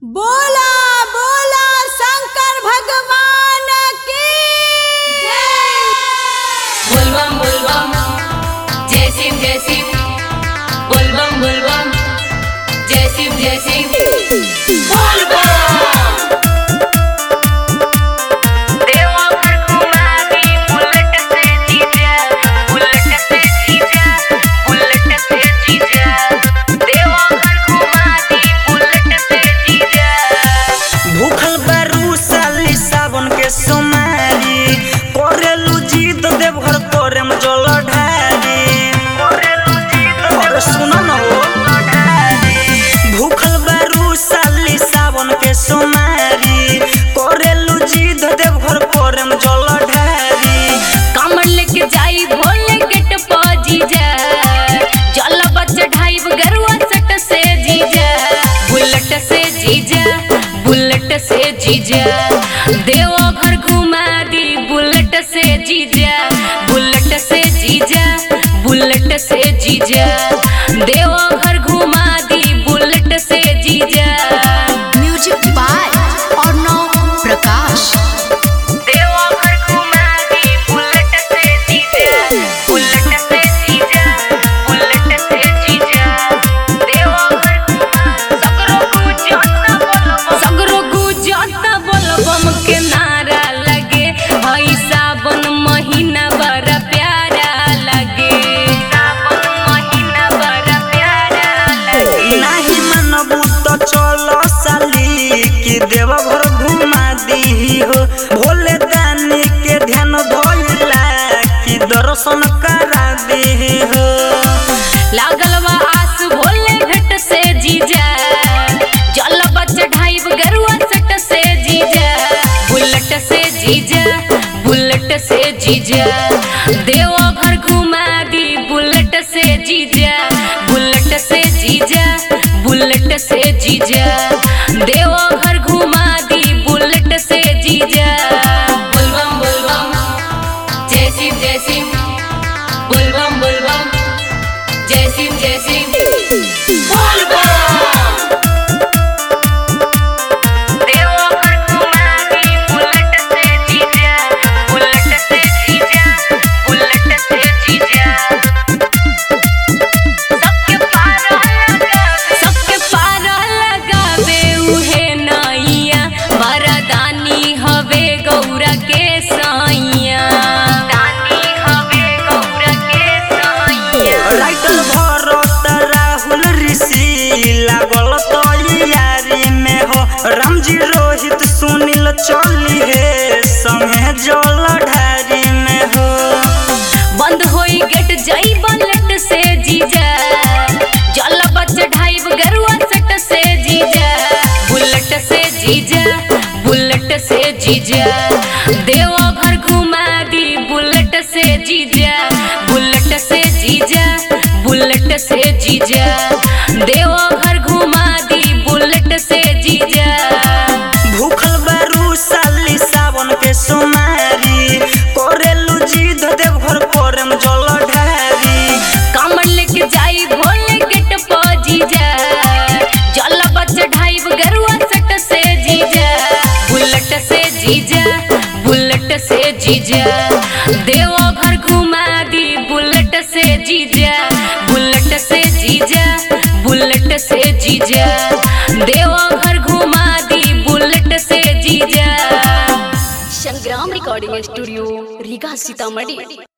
बोला बोला शंकर भगवान की बोलबम बोलबम जय शिव जय शिव बोलबम बोलबम जय शिव जय शिव बोलबम देवघर घुमावी बुलेट से जीजा बुलेट से जीजा बुलेट से जीजा देवघर घुमावी बुलेट से जीजा भूखल बारू साली सावन के सोमारी करेलू जीत देवघर तोरे में जल ढारी अरे सुनो न हो भूखल बारू साली सावन के सोमारी करेलू जीत देवघर तोरे में जल ढारी कमर लेके जाई भोले गेट पर जीजा जल बच ढाई गरुआ सट से जीजा बुलेट से जीजा बुलेट से जीजा देवो घर घुमा दी बुलेट से जीजा बुलेट से जीजा बुलेट से जीजा देवो घर घुमा दी बुलेट से जीजा म्यूजिक बाय अर्णव प्रकाश देवघर घुमा दी बुलेट से जीजा बुलेट से जीजा बुलेट से जीजा देवघर घुमा सगरो गुजरता बोलबम सगरो गुजरता बोलबम के नारा लगे हई सावन महीना बड़ा प्यारा लगे सावन महीना बड़ा प्यारा लगे नाही मनबू तो चलो साली कि देवघर घुमा दी हो भोले दानी के ध्यान धोइला कि दर्शन करा दी हो लागल बा आस भोले भेट से जीजा जल बच ढाइब गरुआ सट से जीजा बुलेट से जीजा बुलेट से जीजा देवो घर घुमा दी बुलेट से जीजा बुलेट से जीजा बुलेट से जीजा देवो घर घुमा दी बुलेट से जीजा बुलबम बुलबम जय शिव जय शिव बुलबम बुलबम जय शिव जय शिव देवघर घुमावी बुलेट से जीजा बुलेट से जीजा बुलेट से जीजा सबके पार लगावे सबके पार लगावे उहे नैया वरदानी हवे गौरा के साइया दानी हवे गौरा के साइया राइटर भरत राहुल ऋषि लागल तैयारी में हो रामजी रोहित सुनील चली हे संगे जल ढारी में हो बंद होई गेट जाई बुलेट से जीजा जल बच ढाइब गरुआ सट से जीजा बुलेट से जीजा बुलेट से जीजा देवो घर घुमा दी बुलेट से जीजा बुलेट से जीजा बुलेट से जीजा देवो घर घुमा दी बुलेट से जीजा भूखल बारू साली सावन के सोमारी करेलू जीत देवघर पर में जल ढारी कमर लेके जाई भोले गेट पर जीजा जल बच ढाइब गरुआ सट से जीजा बुलेट से जीजा बुलेट से जीजा देवो घर घुमा दी बुलेट से जीजा बुलेट से जीजा बुलेट से जीजा देवो घर घुमा दी बुलेट से जीजा संग्राम रिकॉर्डिंग स्टूडियो रीगा सीतामढ़ी